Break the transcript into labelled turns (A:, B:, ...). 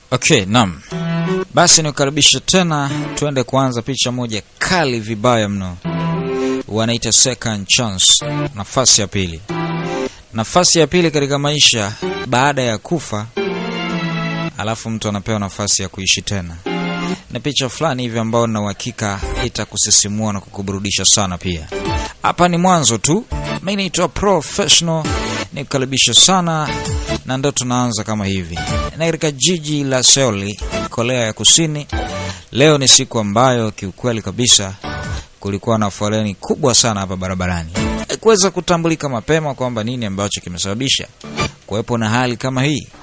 A: Okay, naam. Basi nikukaribisha tena, tuende kuanza picha moja kali vibaya mno, wanaita second chance, nafasi ya pili. Nafasi ya pili katika maisha baada ya kufa, alafu mtu anapewa nafasi ya kuishi tena. Ni picha fulani hivi ambayo na uhakika itakusisimua na kukuburudisha sana pia. Hapa ni mwanzo tu. Mimi naitwa Professional, nikukaribisha sana na ndo tunaanza kama hivi na katika jiji la Seoul, Korea ya Kusini. Leo ni siku ambayo kiukweli kabisa kulikuwa na foleni kubwa sana hapa barabarani. Haikuweza kutambulika mapema kwamba nini ambacho kimesababisha kuwepo na hali kama hii.